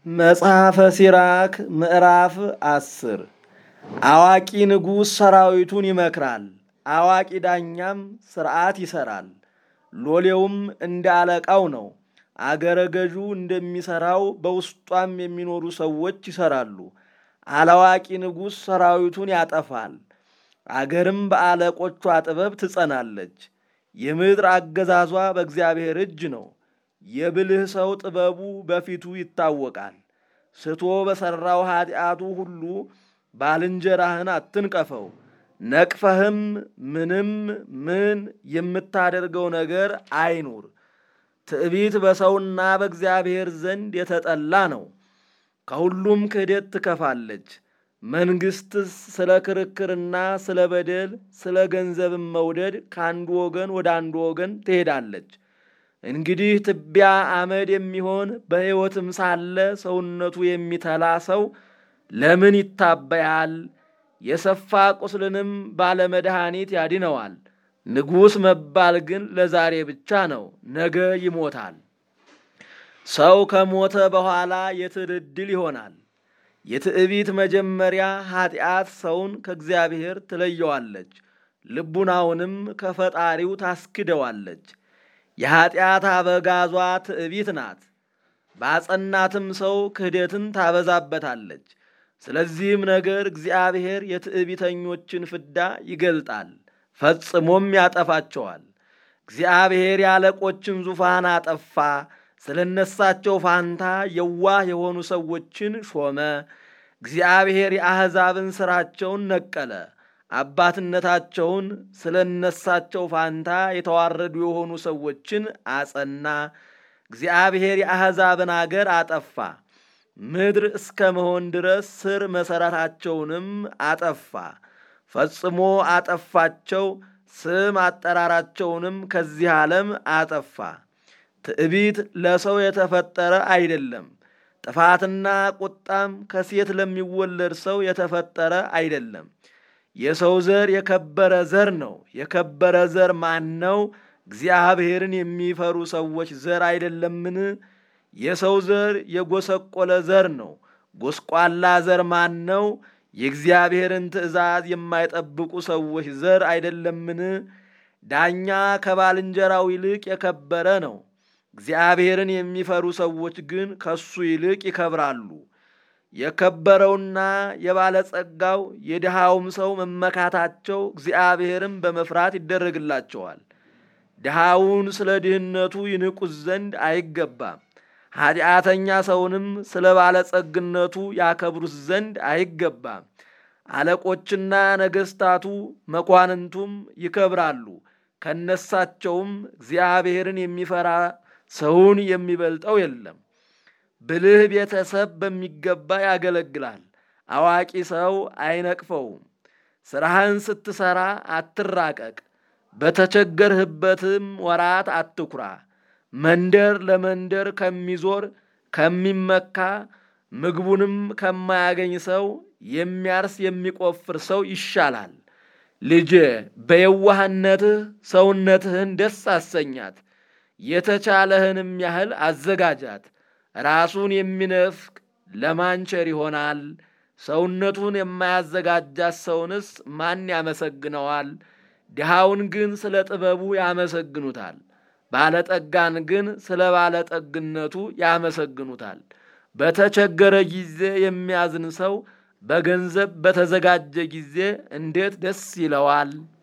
መጽሐፈ ሲራክ ምዕራፍ አስር አዋቂ ንጉሥ ሰራዊቱን ይመክራል፣ አዋቂ ዳኛም ሥርዓት ይሠራል። ሎሌውም እንደ አለቃው ነው። አገረ ገዡ እንደሚሠራው በውስጧም የሚኖሩ ሰዎች ይሠራሉ። አላዋቂ ንጉሥ ሰራዊቱን ያጠፋል፣ አገርም በአለቆቿ ጥበብ ትጸናለች። የምድር አገዛዟ በእግዚአብሔር እጅ ነው። የብልህ ሰው ጥበቡ በፊቱ ይታወቃል። ስቶ በሠራው ኀጢአቱ ሁሉ ባልንጀራህን አትንቀፈው። ነቅፈህም ምንም ምን የምታደርገው ነገር አይኑር። ትዕቢት በሰውና በእግዚአብሔር ዘንድ የተጠላ ነው። ከሁሉም ክህደት ትከፋለች። መንግሥትስ ስለ ክርክርና ስለ በደል ስለ ገንዘብም መውደድ ከአንዱ ወገን ወደ አንዱ ወገን ትሄዳለች። እንግዲህ ትቢያ አመድ የሚሆን በሕይወትም ሳለ ሰውነቱ የሚተላ ሰው ለምን ይታበያል? የሰፋ ቁስልንም ባለመድኃኒት ያድነዋል። ንጉሥ መባል ግን ለዛሬ ብቻ ነው፣ ነገ ይሞታል። ሰው ከሞተ በኋላ የትድድል ይሆናል። የትዕቢት መጀመሪያ ኀጢአት ሰውን ከእግዚአብሔር ትለየዋለች፣ ልቡናውንም ከፈጣሪው ታስክደዋለች። የኀጢአት አበጋዟ ትዕቢት ናት። ባጸናትም ሰው ክህደትን ታበዛበታለች። ስለዚህም ነገር እግዚአብሔር የትዕቢተኞችን ፍዳ ይገልጣል፣ ፈጽሞም ያጠፋቸዋል። እግዚአብሔር የአለቆችን ዙፋን አጠፋ፣ ስለ እነሳቸው ፋንታ የዋህ የሆኑ ሰዎችን ሾመ። እግዚአብሔር የአሕዛብን ሥራቸውን ነቀለ፣ አባትነታቸውን ስለ እነሳቸው ፋንታ የተዋረዱ የሆኑ ሰዎችን አጸና። እግዚአብሔር የአሕዛብን አገር አጠፋ፣ ምድር እስከ መሆን ድረስ ስር መሠረታቸውንም አጠፋ። ፈጽሞ አጠፋቸው፣ ስም አጠራራቸውንም ከዚህ ዓለም አጠፋ። ትዕቢት ለሰው የተፈጠረ አይደለም፣ ጥፋትና ቁጣም ከሴት ለሚወለድ ሰው የተፈጠረ አይደለም። የሰው ዘር የከበረ ዘር ነው። የከበረ ዘር ማን ነው? እግዚአብሔርን የሚፈሩ ሰዎች ዘር አይደለምን? የሰው ዘር የጎሰቆለ ዘር ነው። ጎስቋላ ዘር ማን ነው? የእግዚአብሔርን ትእዛዝ የማይጠብቁ ሰዎች ዘር አይደለምን? ዳኛ ከባልንጀራው ይልቅ የከበረ ነው። እግዚአብሔርን የሚፈሩ ሰዎች ግን ከሱ ይልቅ ይከብራሉ። የከበረውና የባለጸጋው የድሃውም ሰው መመካታቸው እግዚአብሔርን በመፍራት ይደረግላቸዋል። ድሃውን ስለ ድህነቱ ይንቁት ዘንድ አይገባም። ኀጢአተኛ ሰውንም ስለ ባለጸግነቱ ያከብሩት ዘንድ አይገባም። አለቆችና ነገሥታቱ መኳንንቱም ይከብራሉ። ከነሳቸውም እግዚአብሔርን የሚፈራ ሰውን የሚበልጠው የለም። ብልህ ቤተሰብ በሚገባ ያገለግላል። አዋቂ ሰው አይነቅፈውም። ሥራህን ስትሠራ አትራቀቅ፣ በተቸገርህበትም ወራት አትኩራ። መንደር ለመንደር ከሚዞር ከሚመካ ምግቡንም ከማያገኝ ሰው የሚያርስ የሚቆፍር ሰው ይሻላል። ልጄ በየዋህነትህ ሰውነትህን ደስ አሰኛት፣ የተቻለህንም ያህል አዘጋጃት። ራሱን የሚነፍቅ ለማንቸር ይሆናል። ሰውነቱን የማያዘጋጃት ሰውንስ ማን ያመሰግነዋል? ድሃውን ግን ስለ ጥበቡ ያመሰግኑታል፣ ባለጠጋን ግን ስለ ባለጠግነቱ ያመሰግኑታል። በተቸገረ ጊዜ የሚያዝን ሰው በገንዘብ በተዘጋጀ ጊዜ እንዴት ደስ ይለዋል!